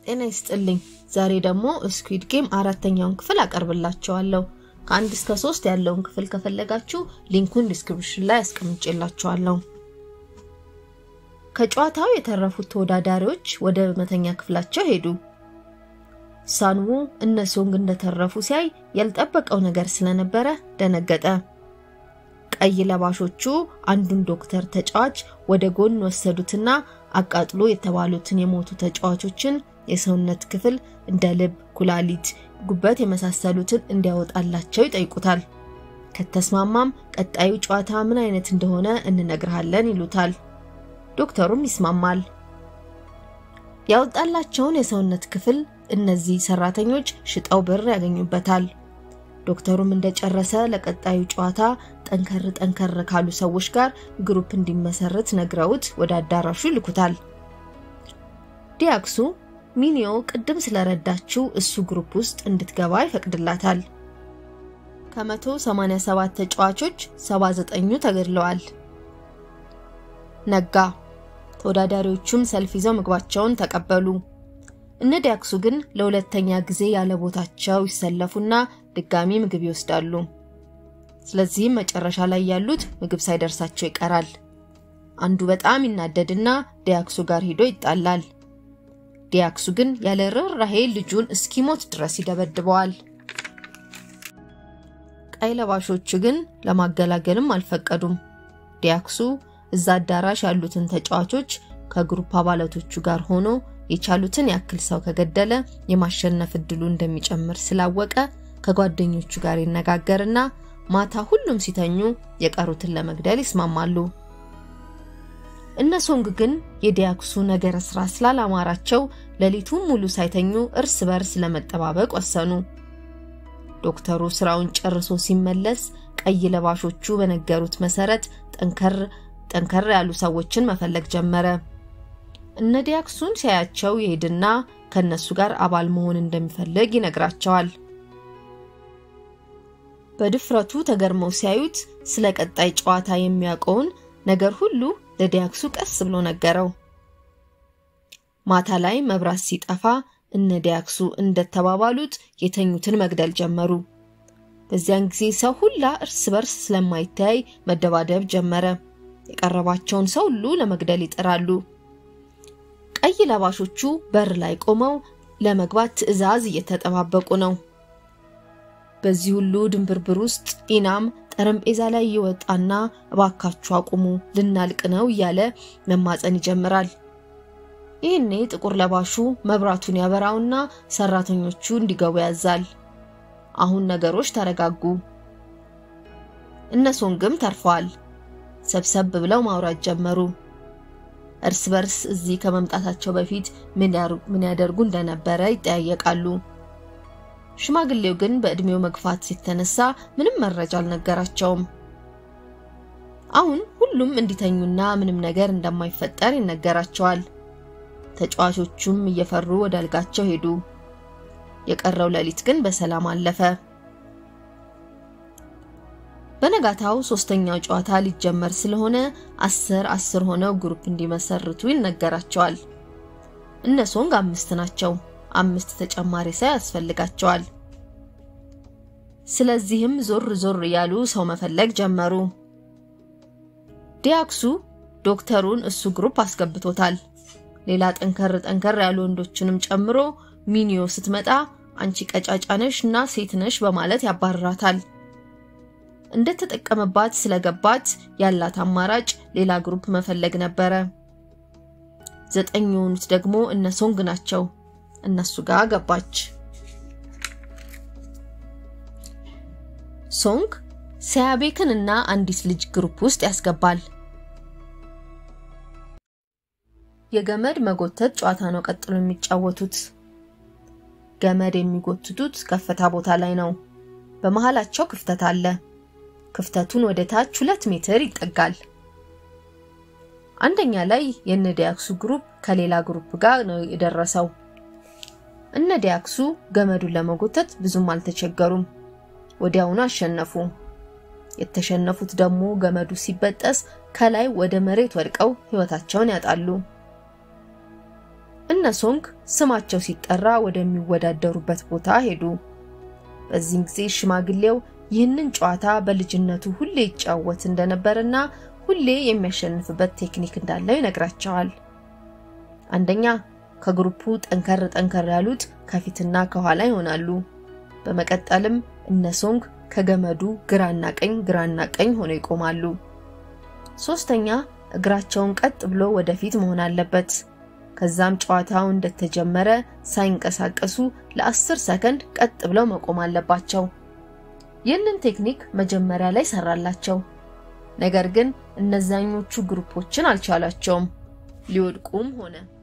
ጤና ይስጥልኝ። ዛሬ ደግሞ ስኩዊድ ጌም አራተኛውን ክፍል አቀርብላችኋለሁ። ከአንድ እስከ ሶስት ያለውን ክፍል ከፈለጋችሁ ሊንኩን ዲስክሪፕሽን ላይ አስቀምጬላችኋለሁ። ከጨዋታው የተረፉት ተወዳዳሪዎች ወደ መተኛ ክፍላቸው ሄዱ። ሳንዉ እነ ሶንግ እንደተረፉ ሲያይ ያልጠበቀው ነገር ስለነበረ ደነገጠ። ቀይ ለባሾቹ አንዱን ዶክተር ተጫዋች ወደ ጎን ወሰዱትና አቃጥሎ የተባሉትን የሞቱ ተጫዋቾችን የሰውነት ክፍል እንደ ልብ፣ ኩላሊት፣ ጉበት የመሳሰሉትን እንዲያወጣላቸው ይጠይቁታል። ከተስማማም ቀጣዩ ጨዋታ ምን አይነት እንደሆነ እንነግርሃለን ይሉታል። ዶክተሩም ይስማማል። ያወጣላቸውን የሰውነት ክፍል እነዚህ ሰራተኞች ሽጠው ብር ያገኙበታል። ዶክተሩም እንደጨረሰ ለቀጣዩ ጨዋታ ጠንከር ጠንከር ካሉ ሰዎች ጋር ግሩፕ እንዲመሰርት ነግረውት ወደ አዳራሹ ይልኩታል። ዲያክሱ ሚኒዮ ቅድም ስለረዳችው እሱ ግሩፕ ውስጥ እንድትገባ ይፈቅድላታል። ከ187 ተጫዋቾች 79ኙ ተገድለዋል። ነጋ። ተወዳዳሪዎቹም ሰልፍ ይዘው ምግባቸውን ተቀበሉ። እነ ዲያክሱ ግን ለሁለተኛ ጊዜ ያለ ቦታቸው ይሰለፉና ድጋሚ ምግብ ይወስዳሉ። ስለዚህም መጨረሻ ላይ ያሉት ምግብ ሳይደርሳቸው ይቀራል። አንዱ በጣም ይናደድና ዲያክሱ ጋር ሄዶ ይጣላል። ዲያክሱ ግን ያለ ርኅራኄ ልጁን እስኪሞት ድረስ ይደበድበዋል። ቀይ ለባሾቹ ግን ለማገላገልም አልፈቀዱም። ዲያክሱ እዛ አዳራሽ ያሉትን ተጫዋቾች ከግሩፕ አባላቶቹ ጋር ሆኖ የቻሉትን ያክል ሰው ከገደለ የማሸነፍ እድሉ እንደሚጨምር ስላወቀ ከጓደኞቹ ጋር ይነጋገርና ማታ ሁሉም ሲተኙ የቀሩትን ለመግደል ይስማማሉ። እነ ሶንግ ግን የዲያክሱ ነገረ ስራ ስላላማራቸው ሌሊቱን ሙሉ ሳይተኙ እርስ በርስ ለመጠባበቅ ወሰኑ። ዶክተሩ ስራውን ጨርሶ ሲመለስ ቀይ ለባሾቹ በነገሩት መሰረት ጠንከር ጠንከር ያሉ ሰዎችን መፈለግ ጀመረ። እነ ዲያክሱን ሲያያቸው ይሄድና ከነሱ ጋር አባል መሆን እንደሚፈልግ ይነግራቸዋል። በድፍረቱ ተገርመው ሲያዩት ስለ ቀጣይ ጨዋታ የሚያውቀውን ነገር ሁሉ ለዲያክሱ ቀስ ብሎ ነገረው። ማታ ላይ መብራት ሲጠፋ እነ ዲያክሱ እንደተባባሉት የተኙትን መግደል ጀመሩ። በዚያን ጊዜ ሰው ሁላ እርስ በርስ ስለማይተያይ መደባደብ ጀመረ። የቀረባቸውን ሰው ሁሉ ለመግደል ይጥራሉ። ቀይ ለባሾቹ በር ላይ ቆመው ለመግባት ትዕዛዝ እየተጠባበቁ ነው። በዚህ ሁሉ ድንብርብር ውስጥ ኢናም ጠረጴዛ ላይ ይወጣና እባካችሁ አቁሙ፣ ልናልቅ ነው እያለ መማፀን ይጀምራል። ይህኔ ጥቁር ለባሹ መብራቱን ያበራውና ሰራተኞቹ እንዲገቡ ያዛል። አሁን ነገሮች ተረጋጉ። እነ ሶንግም ተርፈዋል። ሰብሰብ ብለው ማውራት ጀመሩ። እርስ በርስ እዚህ ከመምጣታቸው በፊት ምን ያደርጉ እንደነበረ ይጠያየቃሉ። ሽማግሌው ግን በእድሜው መግፋት የተነሳ ምንም መረጃ አልነገራቸውም። አሁን ሁሉም እንዲተኙና ምንም ነገር እንደማይፈጠር ይነገራቸዋል። ተጫዋቾቹም እየፈሩ ወደ አልጋቸው ሄዱ። የቀረው ሌሊት ግን በሰላም አለፈ። በነጋታው ሶስተኛው ጨዋታ ሊጀመር ስለሆነ አስር አስር ሆነው ግሩፕ እንዲመሰርቱ ይነገራቸዋል። እነ ሶንግ አምስት ናቸው። አምስት ተጨማሪ ሰው ያስፈልጋቸዋል። ስለዚህም ዞር ዞር እያሉ ሰው መፈለግ ጀመሩ። ዲያክሱ ዶክተሩን እሱ ግሩፕ አስገብቶታል። ሌላ ጠንከር ጠንከር ያሉ ወንዶችንም ጨምሮ ሚኒዮ ስትመጣ አንቺ ቀጫጫ ነሽ እና ሴት ነሽ በማለት ያባርራታል። እንደተጠቀመባት ስለገባት ያላት አማራጭ ሌላ ግሩፕ መፈለግ ነበረ። ዘጠኝ የሆኑት ደግሞ እነ ሶንግ ናቸው። እነሱ ጋር ገባች። ሶንግ ሲያቤክን እና አንዲት ልጅ ግሩፕ ውስጥ ያስገባል። የገመድ መጎተት ጨዋታ ነው ቀጥሎ የሚጫወቱት። ገመድ የሚጎትቱት ከፍታ ቦታ ላይ ነው። በመሃላቸው ክፍተት አለ። ክፍተቱን ወደ ታች ሁለት ሜትር ይጠጋል። አንደኛ ላይ የነ ዲያክሱ ግሩፕ ከሌላ ግሩፕ ጋር ነው የደረሰው። እነ ዲያክሱ ገመዱን ለመጎተት ብዙም አልተቸገሩም። ወዲያውኑ አሸነፉ። የተሸነፉት ደግሞ ገመዱ ሲበጠስ ከላይ ወደ መሬት ወድቀው ሕይወታቸውን ያጣሉ። እነ ሶንግ ስማቸው ሲጠራ ወደሚወዳደሩበት ቦታ ሄዱ። በዚህም ጊዜ ሽማግሌው ይህንን ጨዋታ በልጅነቱ ሁሌ ይጫወት እንደነበርና ሁሌ የሚያሸንፍበት ቴክኒክ እንዳለው ይነግራቸዋል። አንደኛ ከግሩፑ ጠንከር ጠንከር ያሉት ከፊትና ከኋላ ይሆናሉ። በመቀጠልም እነ ሶንግ ከገመዱ ግራና ቀኝ ግራና ቀኝ ሆነው ይቆማሉ። ሶስተኛ እግራቸውን ቀጥ ብሎ ወደፊት መሆን አለበት። ከዛም ጨዋታው እንደተጀመረ ሳይንቀሳቀሱ ለ10 ሰከንድ ቀጥ ብለው መቆም አለባቸው። ይህንን ቴክኒክ መጀመሪያ ላይ ሰራላቸው። ነገር ግን እነዛኞቹ ግሩፖችን አልቻላቸውም፣ ሊወድቁም ሆነ